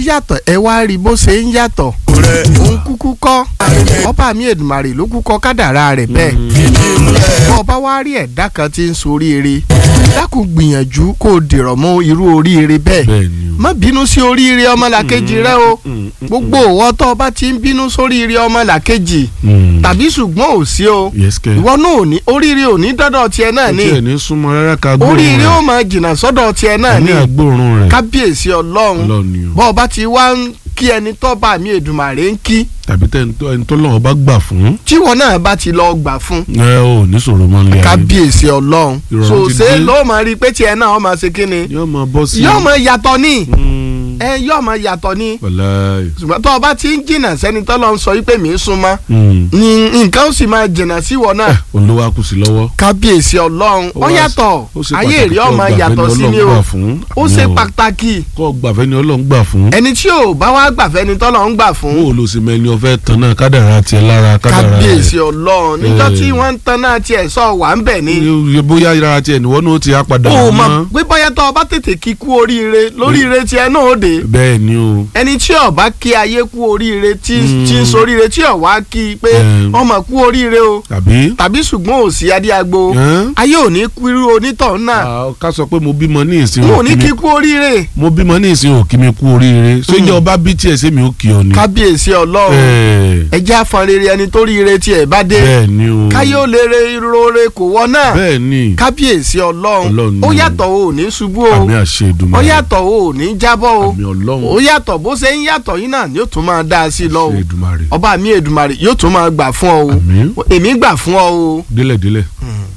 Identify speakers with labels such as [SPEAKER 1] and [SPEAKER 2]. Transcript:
[SPEAKER 1] yàtọ̀ ẹ wá rí bó ṣe ń yàtọ̀ òun kúkú kọ́ ọba mi Èdùmàrè ló kú kọ́ kádàrá rẹ̀ bẹ́ẹ̀ bọ́ ọba wá rí ẹ̀dá kan tí ń soríire dákun gbìyànjú kó o dìrọ̀ mọ́ irú oríire bẹ́ẹ̀
[SPEAKER 2] bẹ́ẹ̀ni o.
[SPEAKER 1] má bínú sí oríire ọmọlàkejì rẹ o gbogbo òwò tó o bá ti ń bínú sóríire ọmọlàkejì
[SPEAKER 2] Mm.
[SPEAKER 1] tàbí ṣùgbọ́n ò sí o
[SPEAKER 2] yes kẹ.
[SPEAKER 1] ìwọ náà ò ní oríire ò ní dọ́dọ̀ tiẹ̀ náà
[SPEAKER 2] ó
[SPEAKER 1] ni
[SPEAKER 2] tiẹ̀ ní súnmọ́ rárá ká gbóòórùn
[SPEAKER 1] oríire
[SPEAKER 2] rẹ̀.
[SPEAKER 1] ó máa jìnnà sọ́dọ̀ tiẹ̀ náà
[SPEAKER 2] ní
[SPEAKER 1] ni
[SPEAKER 2] àgbóòórùn rẹ̀.
[SPEAKER 1] kábíyèsí ọlọ́run
[SPEAKER 2] Ọlọ́run ni o.
[SPEAKER 1] bọ́ ọ bá ti wá ń kí ẹni tó bá mi Èdùmàrè ń kí
[SPEAKER 2] tàbí tẹ́ ẹni tó- ẹni tó lọ́wọ́ bá gbà fún.
[SPEAKER 1] tíwọ náà bá ti lọ gbà fún
[SPEAKER 2] ẹ ò ní sọ̀rọ̀ mọ́ nílé ayé.
[SPEAKER 1] kábíyèsí ọlọ́run
[SPEAKER 2] Ìrọ̀rùn
[SPEAKER 1] so
[SPEAKER 2] ti
[SPEAKER 1] ṣé
[SPEAKER 2] dé.
[SPEAKER 1] ló máa rí i pé tiẹ̀ náà ó máa ṣe kí ni
[SPEAKER 2] yóò máa bọ́ sí.
[SPEAKER 1] yóò máa yàtọ̀ ní
[SPEAKER 2] Mm.
[SPEAKER 1] ẹ yóò máa yàtọ̀ ní
[SPEAKER 2] wàláì.
[SPEAKER 1] ṣùgbọ́n tó o bá ti ń jìnnà sẹ́ni tó lọ ń sọ wípé mi ń súnmọ́
[SPEAKER 2] Mm.
[SPEAKER 1] ni nǹkan ó sì máa jìnnà síwọ náà
[SPEAKER 2] olówó akùsì lọ́wọ́.
[SPEAKER 1] kábíyèsí ọlọ́run ó
[SPEAKER 2] wá-
[SPEAKER 1] yàtọ̀
[SPEAKER 2] ó ṣe
[SPEAKER 1] ayé
[SPEAKER 2] pàtàkì
[SPEAKER 1] èrè
[SPEAKER 2] kó
[SPEAKER 1] ọmọ
[SPEAKER 2] gbàfẹ́
[SPEAKER 1] yàtọ̀
[SPEAKER 2] ni
[SPEAKER 1] sí ni
[SPEAKER 2] Ọlọ́run
[SPEAKER 1] o
[SPEAKER 2] gbà fún.
[SPEAKER 1] ó ṣe
[SPEAKER 2] Ní o.
[SPEAKER 1] pàtàkì
[SPEAKER 2] kó gbàfẹ́ ni Ọlọ́run gbà fún.
[SPEAKER 1] ẹni tí ò bá wá gbàfẹ́ ni tọ́lọ̀ ń gbà fún
[SPEAKER 2] bó o lọ sí mẹ́ni ọ̀fẹ́ tán náà kádàrá tiẹ̀ lára kádàrá
[SPEAKER 1] kábíyèsí ọlọ́run níjọ́
[SPEAKER 2] Eh.
[SPEAKER 1] tí wọ́n ń tan náà tiẹ̀ sọ wà ń bẹ̀ ni
[SPEAKER 2] rẹ̀. bóyá ara tiẹ̀ níwọ́n náà ti á padà
[SPEAKER 1] ó
[SPEAKER 2] wọ́n
[SPEAKER 1] mọ̀
[SPEAKER 2] mọ́.
[SPEAKER 1] pé bóyá tó o bá tètè kí kú oríire lóríire tiẹ̀ náà ó dé
[SPEAKER 2] bẹ́ẹ̀ ni o.
[SPEAKER 1] ẹni tí ó bá kí ayé kú oríire tí
[SPEAKER 2] Mm.
[SPEAKER 1] tí ń soríire tí ó wá kí i pé
[SPEAKER 2] Eh.
[SPEAKER 1] ọmọ kú oríire o
[SPEAKER 2] tàbí.
[SPEAKER 1] tàbí ṣùgbọ́n ò sí adíagbo
[SPEAKER 2] Ẹ́n?
[SPEAKER 1] ayé ò ní kú irú onítọ̀hún náà
[SPEAKER 2] Ah, ká sọ pé mo bímọ ní ìsìn
[SPEAKER 1] wọn ò
[SPEAKER 2] òkì
[SPEAKER 1] ní
[SPEAKER 2] mi
[SPEAKER 1] kí kú oríire
[SPEAKER 2] mo bímọ ní ìsìn òkì mi kú oríire ṣéjọ ọba bí tiẹ̀ sẹ́mi ó kì ọ ni.
[SPEAKER 1] kábíyèsí ọlọ́run
[SPEAKER 2] Ẹ̀,
[SPEAKER 1] ẹ jẹ́ àfọ̀nrere ẹni tó ríire tiẹ̀ bá dé
[SPEAKER 2] bẹ́ẹ̀ ni o.
[SPEAKER 1] káyé ó lè re irore kò wọ náà
[SPEAKER 2] bẹ́ẹ̀ ni.
[SPEAKER 1] kábíyèsí
[SPEAKER 2] Ọlọ́run
[SPEAKER 1] ọlọ́run
[SPEAKER 2] ni
[SPEAKER 1] ó
[SPEAKER 2] o.
[SPEAKER 1] yàtọ̀ o ò ní ṣubú o
[SPEAKER 2] àmì àṣẹ Èdùmàrè.
[SPEAKER 1] ó yàtọ̀ o ò ní jábọ́ o
[SPEAKER 2] àmì ọlọ́run.
[SPEAKER 1] ó yàtọ̀ bó ṣe ń yàtọ̀ yín náà yóò tún máa dá a sí i lọ o
[SPEAKER 2] àṣẹ Èdùmàrè.
[SPEAKER 1] ọba mi Èdùmàrè yóò tún máa gbà fún ọ o
[SPEAKER 2] àmín
[SPEAKER 1] èmi gbà fún ọ o
[SPEAKER 2] délẹ̀ délẹ̀.